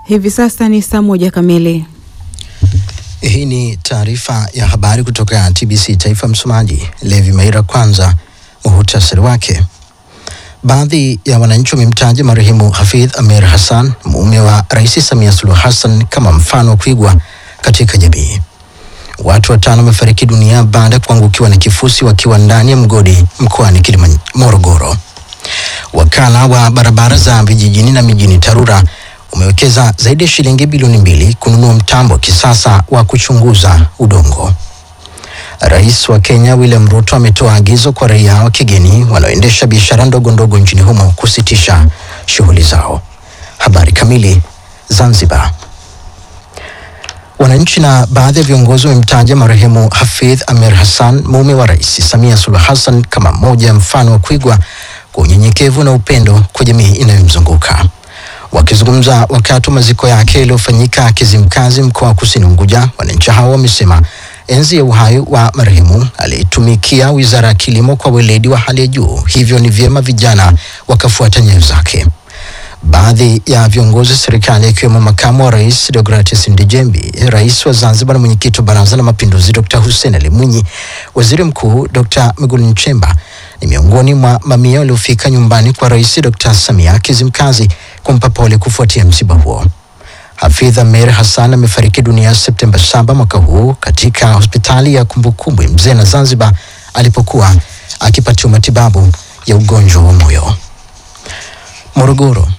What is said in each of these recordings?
Hivi sasa ni saa moja kamili. Hii ni taarifa ya habari kutoka TBC Taifa. Msomaji Levi Maira. Kwanza muhutasari wake. Baadhi ya wananchi wamemtaja marehemu Hafidh Amir Hassan, mume wa Rais Samia Suluhu Hassan, kama mfano wa kuigwa katika jamii. Watu watano wamefariki dunia baada ya kuangukiwa na kifusi wakiwa ndani ya mgodi mkoani Kilimanjaro, Morogoro. Wakala wa barabara za vijijini na mijini TARURA umewekeza zaidi ya shilingi bilioni mbili kununua mtambo wa kisasa wa kuchunguza udongo. Rais wa Kenya William Ruto ametoa agizo kwa raia wa kigeni wanaoendesha biashara ndogo ndogo nchini humo kusitisha shughuli zao. Habari kamili. Zanzibar. Wananchi na baadhi ya viongozi wamemtaja marehemu Hafidh Amir Hassan, mume wa Rais Samia Suluhu Hassan, kama mmoja ya mfano wa kuigwa kwa unyenyekevu na upendo kwa jamii inayomzunguka. Wakizungumza wakati wa maziko yake yaliyofanyika Kizimkazi, mkoa wa Kusini Unguja, wananchi hao wamesema enzi ya uhai wa marehemu aliitumikia wizara ya kilimo kwa weledi wa hali ya juu, hivyo ni vyema vijana wakafuata nyayo zake. Baadhi ya viongozi wa serikali akiwemo makamu wa rais Deogratias Ndejembi, rais wa Zanzibar na mwenyekiti wa Baraza la Mapinduzi Dr. Hussein Ali Mwinyi, waziri mkuu Dr. Mwigulu Nchemba ni miongoni mwa mamia waliofika nyumbani kwa rais Dr. Samia Kizimkazi kumpa pole kufuatia msiba huo. Hafidh Amir Hassan amefariki dunia Septemba 7 mwaka huu katika hospitali ya kumbukumbu ya Mzee na Zanzibar alipokuwa akipatiwa matibabu ya ugonjwa wa moyo. Morogoro.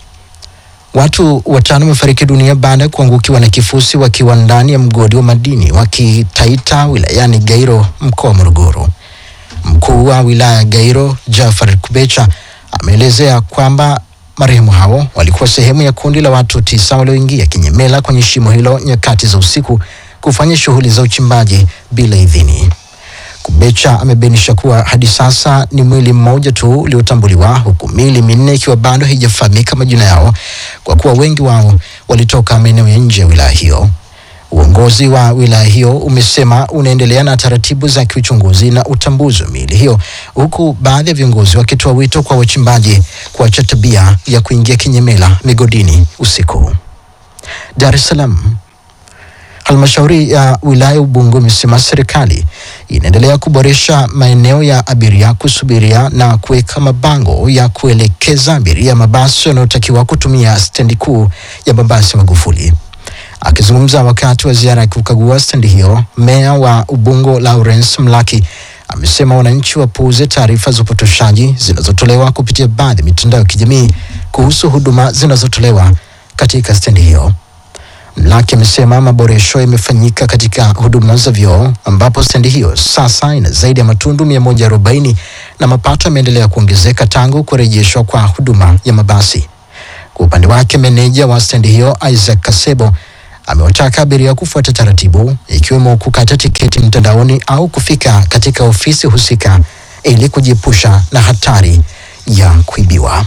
Watu watano wamefariki dunia baada ya kuangukiwa na kifusi wakiwa ndani ya mgodi wa madini wa Kitaita wilayani Gairo mkoa wa Morogoro. Mkuu wa wilaya ya Gairo Jafar Kubecha ameelezea kwamba marehemu hao walikuwa sehemu ya kundi la watu tisa walioingia kinyemela kwenye shimo hilo nyakati za usiku kufanya shughuli za uchimbaji bila idhini. Kubecha amebainisha kuwa hadi sasa ni mwili mmoja tu uliotambuliwa huku miili minne ikiwa bado haijafahamika majina yao kwa kuwa wengi wao walitoka maeneo ya nje ya wilaya hiyo. Uongozi wa wilaya hiyo umesema unaendelea na taratibu za kiuchunguzi na utambuzi wa miili hiyo, huku baadhi ya viongozi wakitoa wito kwa wachimbaji kuacha tabia ya kuingia kinyemela migodini usiku. Dar es Salaam. Halmashauri ya wilaya Ubungo imesema serikali inaendelea kuboresha maeneo ya abiria kusubiria na kuweka mabango ya kuelekeza abiria mabasi yanayotakiwa kutumia stendi kuu ya mabasi Magufuli. Akizungumza wakati wa ziara ya kukagua stendi hiyo, meya wa Ubungo Lawrence Mlaki amesema wananchi wapuuze taarifa za upotoshaji zinazotolewa kupitia baadhi ya mitandao ya kijamii kuhusu huduma zinazotolewa katika stendi hiyo. Mlaki amesema maboresho yamefanyika katika huduma za vyoo ambapo stendi hiyo sasa ina zaidi ya matundu 140 na mapato yameendelea kuongezeka tangu kurejeshwa kwa huduma ya mabasi. Kwa upande wake, meneja wa stendi hiyo Isaac Kasebo amewataka abiria kufuata taratibu ikiwemo kukata tiketi mtandaoni au kufika katika ofisi husika ili kujiepusha na hatari ya kuibiwa.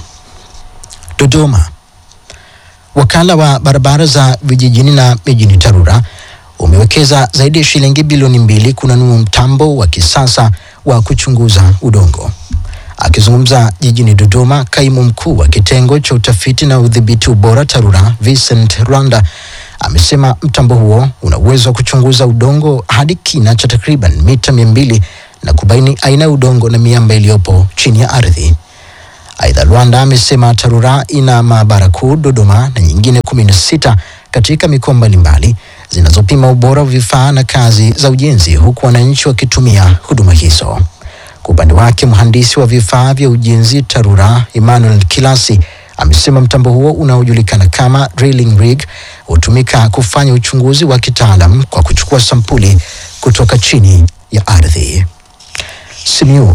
Dodoma. Wakala wa barabara za vijijini na mijini TARURA umewekeza zaidi ya shilingi bilioni mbili kununua mtambo wa kisasa wa kuchunguza udongo. Akizungumza jijini Dodoma, kaimu mkuu wa kitengo cha utafiti na udhibiti ubora TARURA Vincent Rwanda amesema mtambo huo una uwezo wa kuchunguza udongo hadi kina cha takriban mita mia mbili na kubaini aina ya udongo na miamba iliyopo chini ya ardhi. Aidha, Rwanda amesema TARURA ina maabara kuu Dodoma na nyingine kumi na sita katika mikoa mbalimbali zinazopima ubora wa vifaa na kazi za ujenzi huku wananchi wakitumia huduma hizo. Kwa upande wake, mhandisi wa vifaa vya ujenzi TARURA Emmanuel Kilasi amesema mtambo huo unaojulikana kama drilling rig hutumika kufanya uchunguzi wa kitaalam kwa kuchukua sampuli kutoka chini ya ardhi. Simiyu.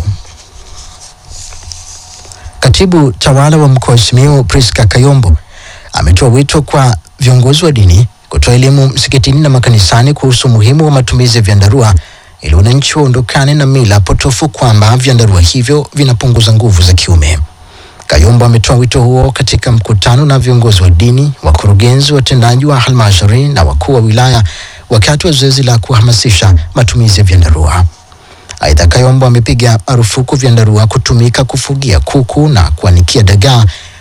Katibu tawala wa mkoa wa Simiyu Priska Kayombo ametoa wito kwa viongozi wa dini kutoa elimu msikitini na makanisani kuhusu umuhimu wa matumizi ya vyandarua ili wananchi waondokane na mila potofu kwamba vyandarua hivyo vinapunguza nguvu za kiume. Kayombo ametoa wito huo katika mkutano na viongozi wa dini, wakurugenzi watendaji wa halmashauri na wakuu wa wilaya wakati wa zoezi la kuhamasisha matumizi ya vyandarua. Aidha, Kayombo amepiga marufuku vyandarua kutumika kufugia kuku na kuanikia dagaa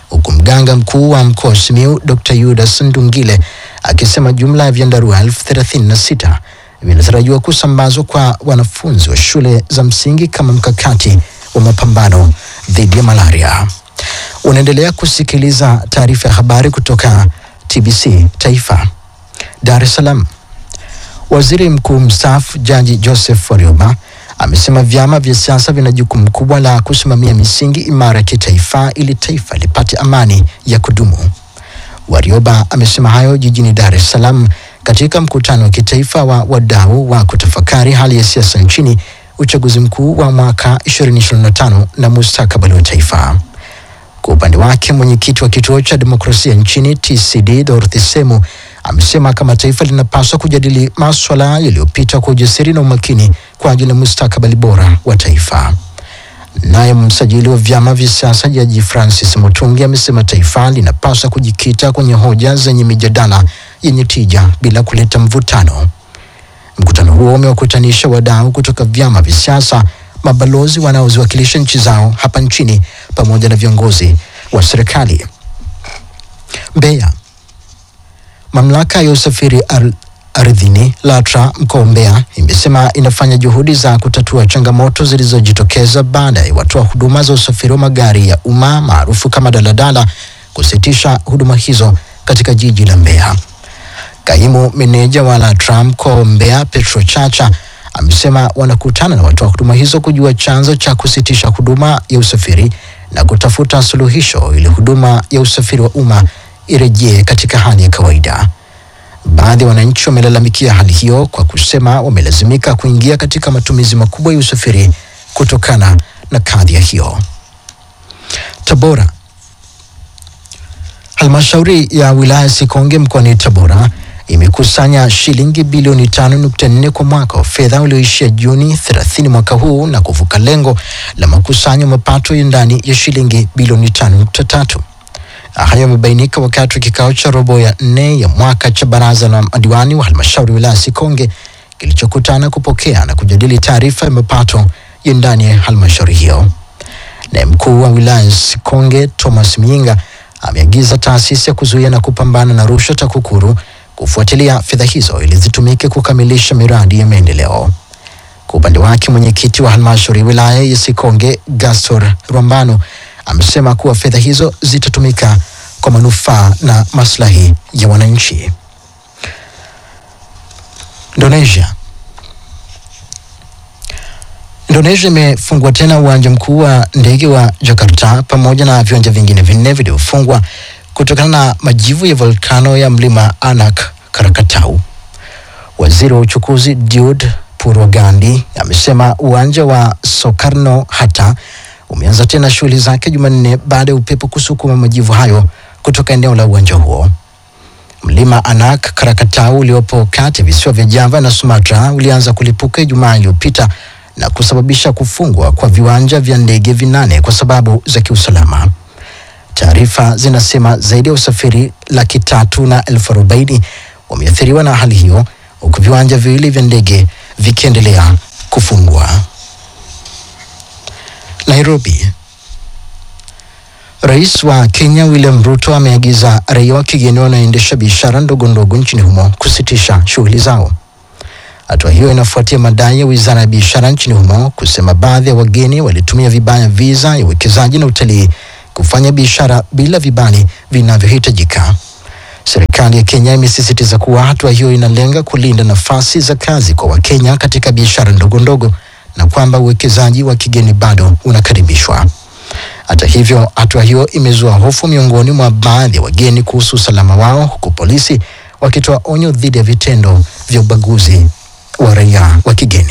huku mganga mkuu wa mkoa wa Simiyu Dr. Yudas Ndungile akisema jumla ya vyandarua elfu thelathini na sita vinatarajiwa kusambazwa kwa wanafunzi wa shule za msingi kama mkakati wa mapambano dhidi ya malaria. Unaendelea kusikiliza taarifa ya habari kutoka TBC Taifa, Dar es Salaam. Waziri Mkuu mstaafu Jaji Joseph Warioba amesema vyama vya siasa vina jukumu kubwa la kusimamia misingi imara ya kitaifa ili taifa lipate amani ya kudumu. Warioba amesema hayo jijini Dar es Salaam katika mkutano wa kitaifa wa wadau wa kutafakari hali ya siasa nchini, uchaguzi mkuu wa mwaka 2025 na mustakabali wa taifa. Kwa upande wake mwenyekiti wa kituo cha demokrasia nchini TCD Dorothy Semu amesema kama taifa linapaswa kujadili maswala yaliyopita kwa ujasiri na umakini kwa ajili ya mustakabali bora wa taifa. Naye msajili wa vyama vya siasa Jaji Francis Mutungi amesema taifa linapaswa kujikita kwenye hoja zenye mijadala yenye tija bila kuleta mvutano. Mkutano huo umewakutanisha wadau kutoka vyama vya siasa, mabalozi wanaoziwakilisha nchi zao hapa nchini pamoja na viongozi wa serikali. Mbeya. Mamlaka ya usafiri ar ardhini LATRA mkoa wa Mbeya imesema inafanya juhudi za kutatua changamoto zilizojitokeza baada ya watoa huduma za usafiri wa magari ya umma maarufu kama daladala kusitisha huduma hizo katika jiji la Mbeya. Kaimu meneja wa LATRA mkoa wa Mbeya Petro Chacha amesema wanakutana na watoa huduma hizo kujua chanzo cha kusitisha huduma ya usafiri na kutafuta suluhisho ili huduma ya usafiri wa umma irejee katika hali ya kawaida. Baadhi ya wananchi wamelalamikia hali hiyo kwa kusema wamelazimika kuingia katika matumizi makubwa ya usafiri kutokana na kadhia hiyo. Tabora. Halmashauri ya wilaya Sikonge mkoani Tabora imekusanya shilingi bilioni 5.4 kwa mwaka wa fedha ulioishia Juni 30 mwaka huu na kuvuka lengo la makusanyo mapato ya ndani ya shilingi bilioni 5.3. Hayo yamebainika wakati wa kikao cha robo ya nne ya mwaka cha baraza la madiwani wa halmashauri ya wilaya Sikonge kilichokutana kupokea na kujadili taarifa ya mapato ya ndani ya halmashauri hiyo. Naye mkuu wa wilaya Sikonge Thomas Myinga ameagiza taasisi ya kuzuia na kupambana na rushwa TAKUKURU kufuatilia fedha hizo ili zitumike kukamilisha miradi ya maendeleo. Kwa upande wake, mwenyekiti wa halmashauri ya wilaya ya Sikonge Gastor Rwambano amesema kuwa fedha hizo zitatumika kwa manufaa na maslahi ya wananchi. Indonesia. Indonesia imefungua tena uwanja mkuu wa ndege wa Jakarta pamoja na viwanja vingine vinne vilivyofungwa kutokana na majivu ya volkano ya mlima Anak Krakatau. Waziri wa uchukuzi Diud Purwogandi amesema uwanja wa Soekarno Hatta umeanza tena shughuli zake Jumanne baada ya upepo kusukuma majivu hayo kutoka eneo la uwanja huo. Mlima Anak Krakatau uliopo kati ya visiwa vya Java na Sumatra ulianza kulipuka Ijumaa iliyopita na kusababisha kufungwa kwa viwanja vya ndege vinane kwa sababu za kiusalama. Taarifa zinasema zaidi ya usafiri laki tatu na elfu arobaini wameathiriwa na hali hiyo huku viwanja viwili vya ndege vikiendelea kufungwa. Nairobi. Rais wa Kenya William Ruto ameagiza raia wa kigeni wanaoendesha biashara ndogo ndogo nchini humo kusitisha shughuli zao. Hatua hiyo inafuatia madai ya wizara ya biashara nchini humo kusema baadhi ya wageni walitumia vibaya visa ya uwekezaji na utalii kufanya biashara bila vibali vinavyohitajika. Serikali ya Kenya imesisitiza kuwa hatua hiyo inalenga kulinda nafasi za kazi kwa Wakenya katika biashara ndogo ndogo na kwamba uwekezaji wa kigeni bado unakaribishwa. Hata hivyo, hatua hiyo imezua hofu miongoni mwa baadhi ya wageni kuhusu usalama wao, huku polisi wakitoa onyo dhidi ya vitendo vya ubaguzi wa raia wa kigeni.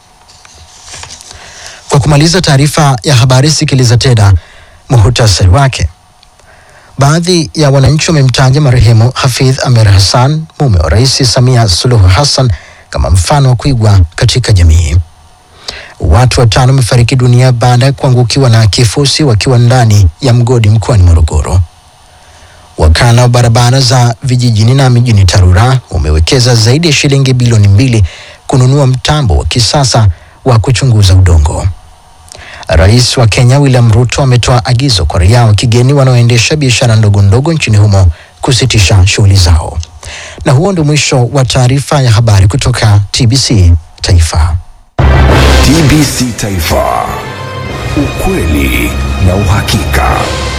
Kwa kumaliza taarifa ya habari, sikiliza tena muhutasari wake. Baadhi ya wananchi wamemtaja marehemu Hafidh Amer Hassan, mume wa Rais Samia Suluhu Hassan, kama mfano wa kuigwa katika jamii. Watu watano wamefariki dunia baada ya kuangukiwa na kifusi wakiwa ndani ya mgodi mkoani Morogoro. Wakala wa barabara za vijijini na mijini TARURA umewekeza zaidi ya shilingi bilioni mbili kununua mtambo wa kisasa wa kuchunguza udongo. Rais wa Kenya William Ruto ametoa agizo kwa raia wa kigeni wanaoendesha biashara ndogo ndogo nchini humo kusitisha shughuli zao. Na huo ndio mwisho wa taarifa ya habari kutoka TBC Taifa. TBC Taifa, ukweli na uhakika.